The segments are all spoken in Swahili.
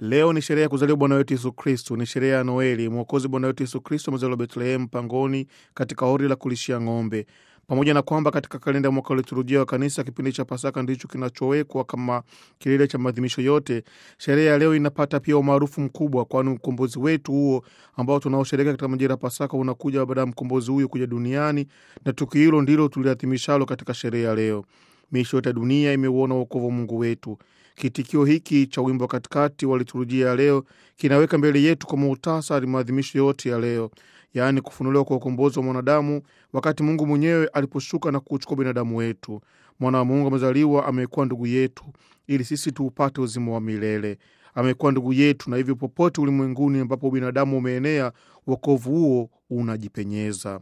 Leo ni sherehe ya kuzaliwa Bwana wetu Yesu Kristu, ni sherehe ya Noeli. Mwokozi Bwana wetu Yesu Kristu amezaliwa Betlehemu pangoni, katika hori la kulishia ng'ombe. Pamoja na kwamba katika kalenda ya mwaka wa liturujia wa kanisa kipindi cha Pasaka ndicho kinachowekwa kama kilele cha maadhimisho yote, sherehe ya leo inapata pia umaarufu mkubwa, kwani ukombozi wetu huo ambao tunaosherehekea katika majira ya Pasaka unakuja baada ya mkombozi huyo kuja duniani, na tukio hilo ndilo tuliadhimishalo katika sherehe ya leo. Miisho yote ya dunia imeuona wokovu wa Mungu wetu. Kitikio hiki cha wimbo wa katikati wa liturujia ya leo kinaweka mbele yetu kwa muhtasari maadhimisho yote ya leo, yaani kufunuliwa kwa ukombozi wa mwanadamu, wakati Mungu mwenyewe aliposhuka na kuchukua binadamu wetu. Mwana wa Mungu amezaliwa, amekuwa ndugu yetu ili sisi tuupate uzima wa milele. Amekuwa ndugu yetu, na hivyo popote ulimwenguni ambapo binadamu umeenea, wokovu huo unajipenyeza.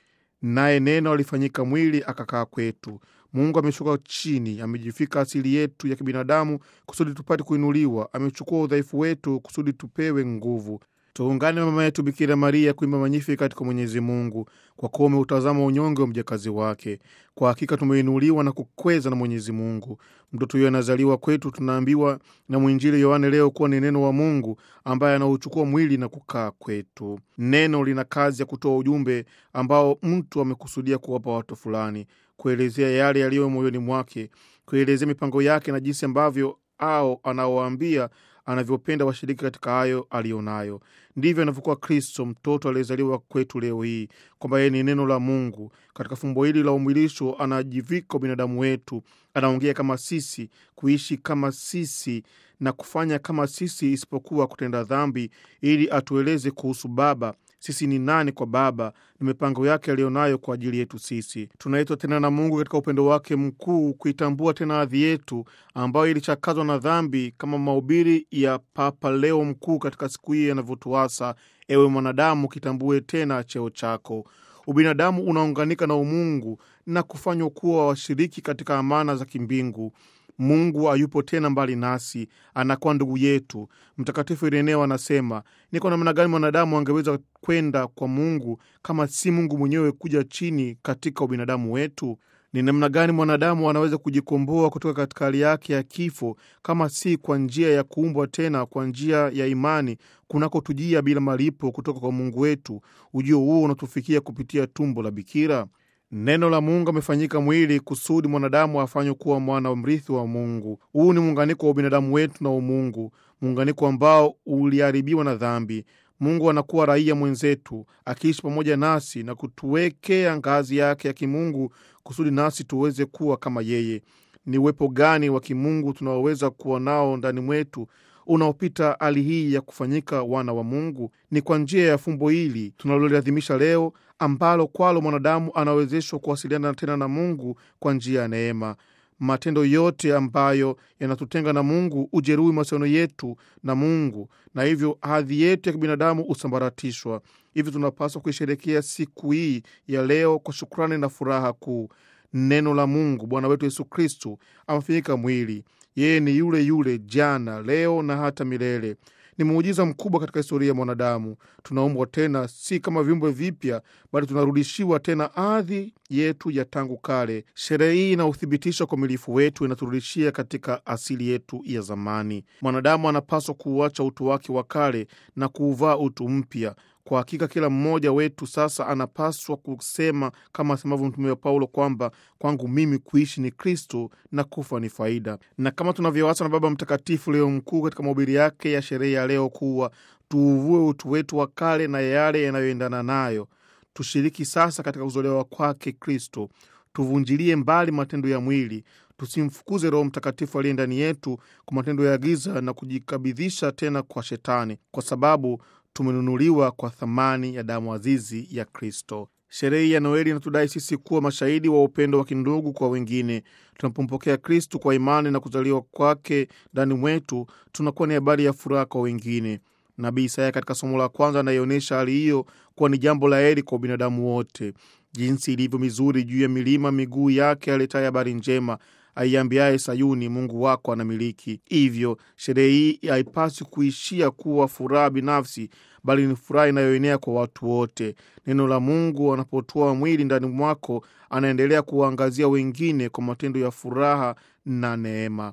Naye Neno alifanyika mwili akakaa kwetu. Mungu ameshuka chini, amejifika asili yetu ya kibinadamu kusudi tupate kuinuliwa. Amechukua udhaifu wetu kusudi tupewe nguvu. Tuungane na mama yetu Bikira Maria kuimba Magnificat kwa Mwenyezi Mungu, kwa kuwa umeutazama unyonge wa mjakazi wake. Kwa hakika tumeinuliwa na kukweza na Mwenyezi Mungu. Mtoto huyo anazaliwa kwetu, tunaambiwa na mwinjili Yohane leo kuwa ni neno wa Mungu ambaye anauchukua mwili na kukaa kwetu. Neno lina kazi ya kutoa ujumbe ambao mtu amekusudia kuwapa watu fulani, kuelezea yale yaliyo moyoni mwake, kuelezea mipango yake na jinsi ambavyo au anaowaambia anavyopenda washiriki katika hayo aliyonayo. Ndivyo anavyokuwa Kristo, mtoto aliyezaliwa kwetu leo hii, kwamba yeye ni neno la Mungu. Katika fumbo hili la umwilisho, anajivika binadamu wetu, anaongea kama sisi, kuishi kama sisi na kufanya kama sisi, isipokuwa kutenda dhambi, ili atueleze kuhusu Baba sisi ni nani kwa Baba na mipango yake aliyonayo kwa ajili yetu sisi. Tunaitwa tena na Mungu katika upendo wake mkuu kuitambua tena hadhi yetu ambayo ilichakazwa na dhambi, kama mahubiri ya Papa Leo Mkuu katika siku hii yanavyotuasa: ewe mwanadamu, kitambue tena cheo chako. Ubinadamu unaunganika na umungu na kufanywa kuwa washiriki katika amana za kimbingu. Mungu hayupo tena mbali nasi, anakuwa ndugu yetu. Mtakatifu Ireneo anasema ni kwa namna gani mwanadamu angeweza kwenda kwa Mungu kama si Mungu mwenyewe kuja chini katika ubinadamu wetu? Ni namna gani mwanadamu anaweza kujikomboa kutoka katika hali yake ya kifo kama si kwa njia ya kuumbwa tena kwa njia ya imani kunakotujia bila malipo kutoka kwa Mungu wetu? Ujio huo unatufikia kupitia tumbo la Bikira. Neno la Mungu amefanyika mwili kusudi mwanadamu afanywe kuwa mwana mrithi wa Mungu. Huu ni muunganiko wa ubinadamu wetu na umungu, muunganiko ambao uliharibiwa na dhambi. Mungu anakuwa raia mwenzetu, akiishi pamoja nasi na kutuwekea ngazi yake ya kimungu kusudi nasi tuweze kuwa kama yeye. Ni uwepo gani wa kimungu tunaoweza kuwa nao ndani mwetu unaopita hali hii ya kufanyika wana wa Mungu? Ni kwa njia ya fumbo hili tunaloliadhimisha leo, ambalo kwalo mwanadamu anawezeshwa kuwasiliana tena na Mungu kwa njia ya neema. Matendo yote ambayo yanatutenga na Mungu ujeruhi mahusiano yetu na Mungu, na hivyo hadhi yetu ya kibinadamu husambaratishwa. Hivyo tunapaswa kuisherekea siku hii ya leo kwa shukrani na furaha kuu. Neno la Mungu, Bwana wetu Yesu Kristu, amefanyika mwili. Yeye ni yule yule jana, leo na hata milele. Ni muujiza mkubwa katika historia ya mwanadamu. Tunaumbwa tena, si kama viumbe vipya, bali tunarudishiwa tena hadhi yetu ya tangu kale. Sherehe hii inauthibitisha ukamilifu wetu, inaturudishia katika asili yetu ya zamani. Mwanadamu anapaswa kuuacha utu wake wa kale na kuuvaa utu mpya. Kwa hakika kila mmoja wetu sasa anapaswa kusema kama asemavyo Mtume wa Paulo kwamba kwangu mimi kuishi ni Kristo na kufa ni faida. Na kama tunavyoasa na Baba Mtakatifu Leo Mkuu katika mahubiri yake ya sherehe ya leo kuwa tuuvue utu wetu wa kale na yale yanayoendana nayo, tushiriki sasa katika kuzolewa kwake Kristo, tuvunjilie mbali matendo ya mwili, tusimfukuze Roho Mtakatifu aliye ndani yetu kwa matendo ya giza na kujikabidhisha tena kwa Shetani, kwa sababu tumenunuliwa kwa thamani ya damu azizi ya Kristo. Sherehe ya Noeli inatudai sisi kuwa mashahidi wa upendo wa kindugu kwa wengine. Tunapompokea Kristu kwa imani na kuzaliwa kwake ndani mwetu, tunakuwa ni habari ya furaha kwa wengine. Nabii Isaya katika somo la kwanza anaionyesha hali hiyo kuwa ni jambo la heri kwa binadamu wote, jinsi ilivyo mizuri juu ya milima miguu yake aletaye habari njema aiambiaye Sayuni, Mungu wako anamiliki. Hivyo sherehe hii haipaswi kuishia kuwa furaha binafsi, bali ni furaha inayoenea kwa watu wote. Neno la Mungu anapotoa mwili ndani mwako, anaendelea kuwaangazia wengine kwa matendo ya furaha na neema.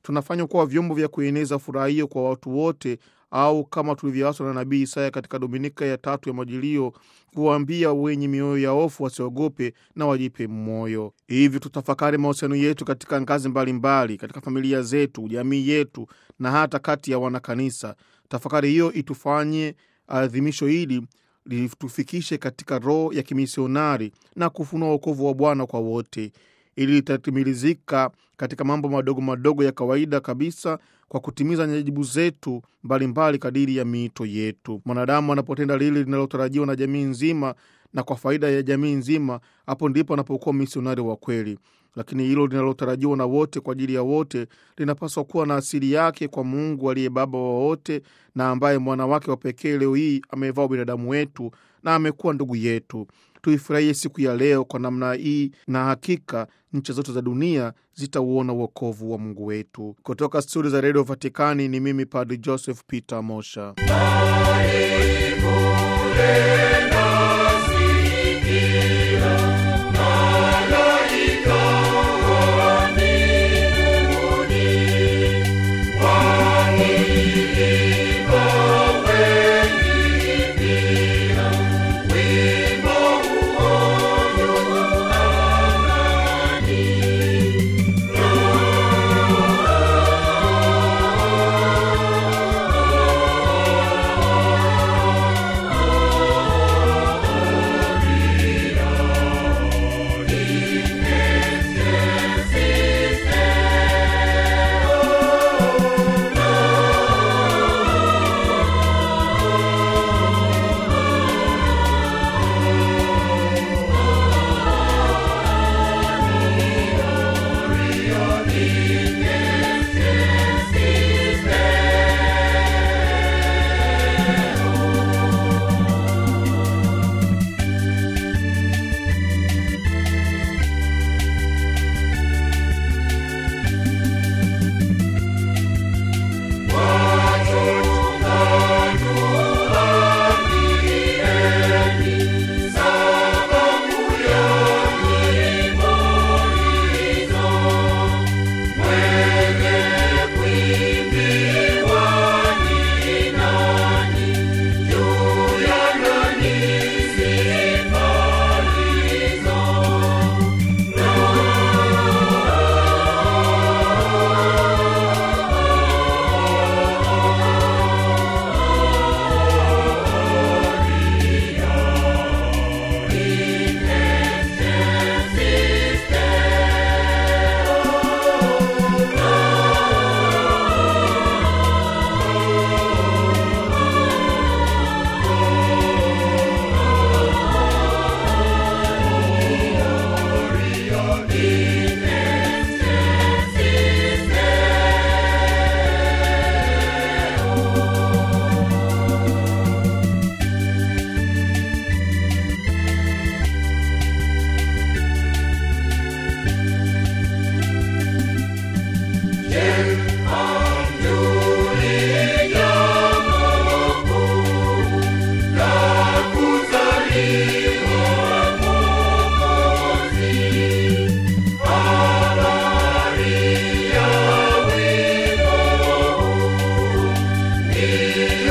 tunafanywa kuwa vyombo vya kueneza furaha hiyo kwa watu wote, au kama tulivyoaswa na nabii Isaya katika dominika ya tatu ya Majilio, kuwaambia wenye mioyo ya hofu wasiogope na wajipe moyo. Hivi tutafakari mahusiano yetu katika ngazi mbalimbali mbali, katika familia zetu, jamii yetu na hata kati ya wanakanisa. Tafakari hiyo itufanye adhimisho hili litufikishe katika roho ya kimisionari na kufunua wokovu wa Bwana kwa wote, ili litatimilizika katika mambo madogo madogo ya kawaida kabisa, kwa kutimiza nyajibu zetu mbalimbali kadiri ya miito yetu. Mwanadamu anapotenda lile linalotarajiwa na jamii nzima na kwa faida ya jamii nzima, hapo ndipo anapokuwa misionari wa kweli. Lakini hilo linalotarajiwa na wote kwa ajili ya wote linapaswa kuwa na asili yake kwa Mungu aliye Baba wa wote na ambaye mwana wake wa pekee leo hii amevaa binadamu wetu na amekuwa ndugu yetu. Tuifurahie siku ya leo kwa namna hii, na hakika nchi zote za dunia zitauona uokovu wa Mungu wetu. Kutoka studio za redio Vatikani ni mimi Padri Joseph Peter Mosha. Amen.